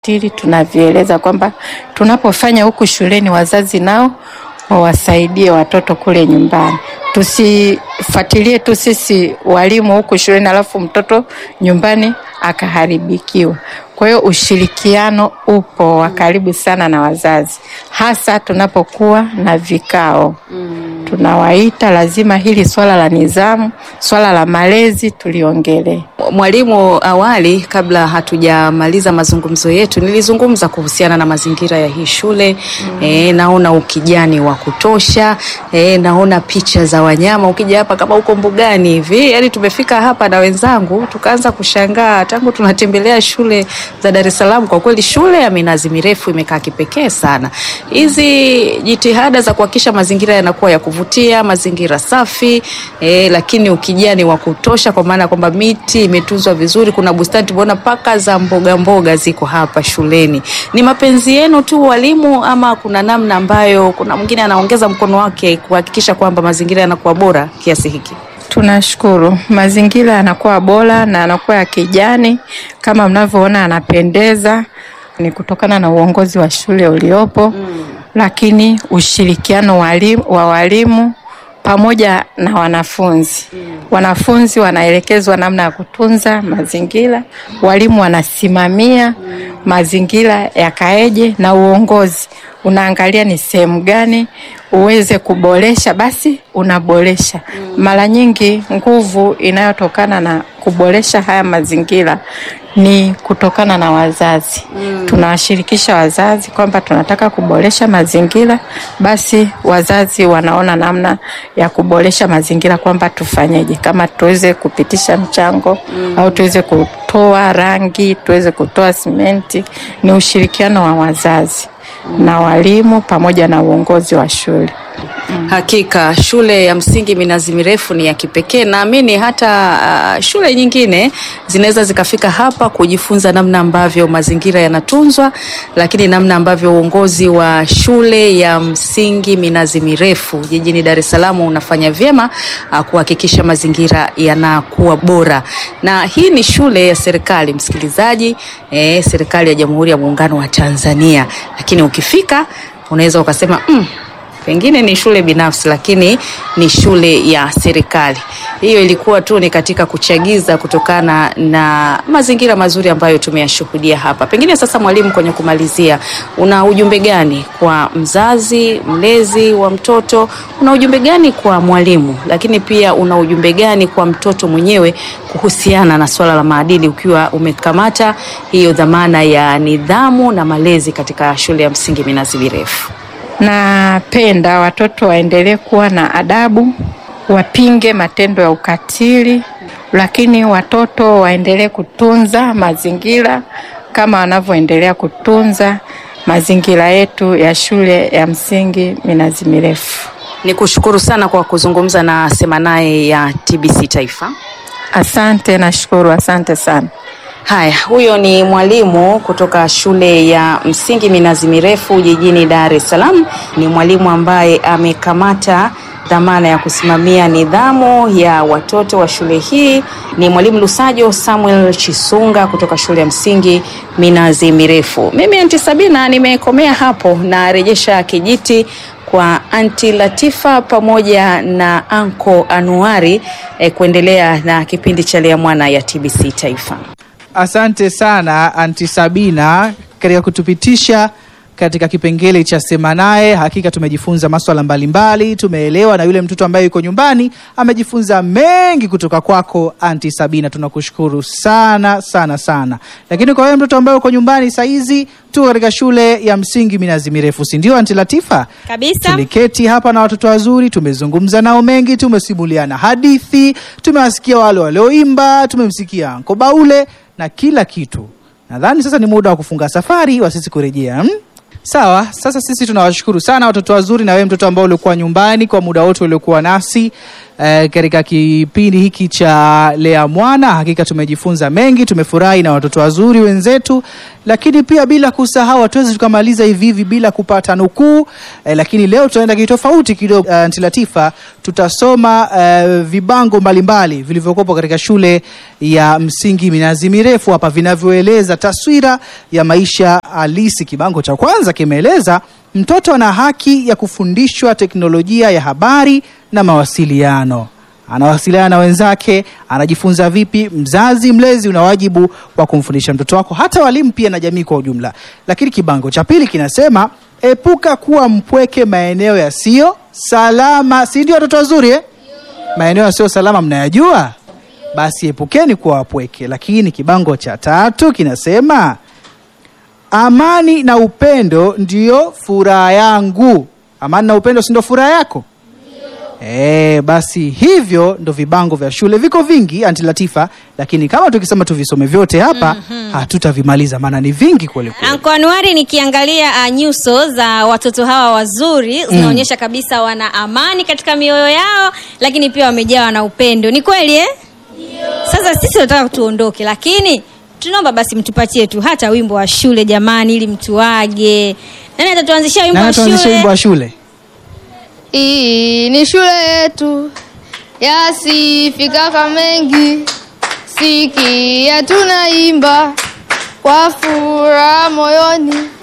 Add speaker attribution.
Speaker 1: tili tunavieleza kwamba tunapofanya huku shuleni wazazi nao wawasaidie watoto kule nyumbani. Tusifuatilie tu sisi walimu huku shuleni alafu mtoto nyumbani akaharibikiwa. Kwa hiyo ushirikiano upo wa karibu sana na wazazi, hasa tunapokuwa na vikao tunawaita, lazima hili swala la nidhamu, swala la malezi tuliongelee.
Speaker 2: Mwalimu, awali kabla hatujamaliza mazungumzo yetu, nilizungumza kuhusiana na mazingira ya hii shule mm. E, naona ukijani wa kutosha e, naona picha za wanyama. Ukija hapa kama uko mbugani hivi, yani tumefika hapa na wenzangu tukaanza kushangaa tangu tunatembelea shule za Dar es Salaam. Kwa kweli shule ya minazi mirefu imekaa kipekee sana. Hizi jitihada za kuhakikisha mazingira yanakuwa ya kuvutia, mazingira safi e, lakini ukijani wa kutosha, kwa maana kwamba miti imetunzwa vizuri. Kuna bustani tumeona paka za mboga mboga ziko hapa shuleni. Ni mapenzi yenu tu walimu, ama kuna namna ambayo kuna mwingine anaongeza mkono wake kuhakikisha kwamba mazingira yanakuwa bora kiasi hiki?
Speaker 1: Tunashukuru, mazingira yanakuwa bora na yanakuwa ya kijani kama mnavyoona, yanapendeza. Ni kutokana na uongozi wa shule uliopo mm. Lakini ushirikiano walimu, wa walimu pamoja na wanafunzi mm. Wanafunzi wanaelekezwa namna ya kutunza mazingira, walimu wanasimamia mm. mazingira yakaeje, na uongozi unaangalia ni sehemu gani uweze kuboresha, basi unaboresha. Mara nyingi nguvu inayotokana na kuboresha haya mazingira ni kutokana na wazazi mm. Tunawashirikisha wazazi kwamba tunataka kuboresha mazingira, basi wazazi wanaona namna ya kuboresha mazingira, kwamba tufanyeje, kama tuweze kupitisha mchango mm. au tuweze kutoa rangi, tuweze kutoa simenti. Ni ushirikiano wa wazazi mm. na walimu pamoja na uongozi wa shule.
Speaker 2: Hakika shule ya msingi Minazi Mirefu ni ya kipekee. Naamini hata uh, shule nyingine zinaweza zikafika hapa kujifunza namna ambavyo mazingira yanatunzwa, lakini namna ambavyo uongozi wa shule ya msingi Minazi Mirefu jijini Dar es Salaam unafanya vyema uh, kuhakikisha mazingira yanakuwa bora. Na hii ni shule ya serikali, msikilizaji, eh, serikali ya Jamhuri ya Muungano wa Tanzania, lakini ukifika unaweza ukasema mm, pengine ni shule binafsi lakini ni shule ya serikali. Hiyo ilikuwa tu ni katika kuchagiza kutokana na mazingira mazuri ambayo tumeyashuhudia hapa. Pengine sasa, mwalimu, kwenye kumalizia, una ujumbe gani kwa mzazi mlezi wa mtoto? Una ujumbe gani kwa mwalimu, lakini pia una ujumbe gani kwa mtoto mwenyewe kuhusiana na swala la maadili, ukiwa umekamata hiyo dhamana ya nidhamu na malezi katika shule ya msingi Minazi Mirefu?
Speaker 1: Napenda watoto waendelee kuwa na adabu, wapinge matendo ya ukatili, lakini watoto waendelee kutunza mazingira kama wanavyoendelea kutunza mazingira yetu ya shule ya msingi Minazi Mirefu.
Speaker 2: Ni kushukuru sana kwa kuzungumza na Sema Naye ya TBC Taifa.
Speaker 1: Asante, nashukuru, asante sana.
Speaker 2: Haya, huyo ni mwalimu kutoka shule ya msingi Minazi Mirefu jijini Dar es Salaam. Ni mwalimu ambaye amekamata dhamana ya kusimamia nidhamu ya watoto wa shule hii. Ni mwalimu Lusajo Samuel Chisunga kutoka shule ya msingi Minazi Mirefu. Mimi Anti Sabina nimekomea hapo, na rejesha kijiti kwa Anti Latifa pamoja na Anko Anuari eh, kuendelea na kipindi cha Lea Mwana ya TBC Taifa.
Speaker 3: Asante sana Anti Sabina katika kutupitisha katika kipengele cha Sema Naye. Hakika tumejifunza maswala mbalimbali, tumeelewa, na yule mtoto ambaye yuko nyumbani amejifunza mengi kutoka kwako Anti Sabina. Tunakushukuru sana sana sana. Lakini kwa wewe mtoto ambaye uko nyumbani saizi, tu katika shule ya msingi Minazi Mirefu, si ndio Anti Latifa?
Speaker 4: Kabisa.
Speaker 3: Tuliketi hapa na watoto wazuri, tumezungumza nao mengi, tumesimuliana hadithi, tumewasikia wale walioimba, tumemsikia Anko Baule na kila kitu. Nadhani sasa ni muda wa kufunga safari wa sisi kurejea hmm? Sawa, sasa sisi tunawashukuru sana watoto wazuri, na wewe mtoto ambao ulikuwa nyumbani kwa muda wote uliokuwa nasi, eh, katika kipindi hiki cha Lea Mwana. Hakika tumejifunza mengi, tumefurahi na watoto wazuri wenzetu, lakini pia bila kusahau, hatuwezi tukamaliza hivi hivi bila kupata nukuu eh, lakini leo tutaenda kitofauti kidogo. Uh, Anti Latifa, tutasoma eh, vibango mbalimbali vilivyokopo katika shule ya msingi Minazi Mirefu hapa vinavyoeleza taswira ya maisha halisi. Kibango cha kwanza kimeeleza mtoto ana haki ya kufundishwa teknolojia ya habari na mawasiliano. Anawasiliana na wenzake, anajifunza vipi? Mzazi mlezi una wajibu wa kumfundisha mtoto wako, hata walimu pia na jamii kwa ujumla. Lakini kibango cha pili kinasema epuka kuwa mpweke maeneo yasiyo salama. Si ndio watoto wazuri eh? Maeneo yasiyo salama mnayajua, basi epukeni kuwa wapweke. Lakini kibango cha tatu kinasema amani na upendo ndiyo furaha yangu. Amani na upendo si ndio furaha yako? Eh, basi hivyo ndo vibango vya shule viko vingi Anti Latifa, lakini kama tukisema tuvisome vyote hapa hatutavimaliza, maana ni vingi kweli kweli.
Speaker 4: Anko Anuari, nikiangalia uh, nyuso za watoto hawa wazuri zinaonyesha kabisa wana amani katika mioyo yao, lakini pia wamejawa na upendo. Ni kweli eh? Sasa sisi tunataka tuondoke, lakini tunaomba basi mtupatie tu hata wimbo wa shule jamani, ili mtuage. Nani atatuanzishia wimbo
Speaker 3: Nani
Speaker 4: wa
Speaker 3: atuanzishe wimbo
Speaker 4: shule?
Speaker 3: wa shule?
Speaker 5: Hii ni shule yetu yasifikaka mengi, sikia tunaimba kwa furaha moyoni,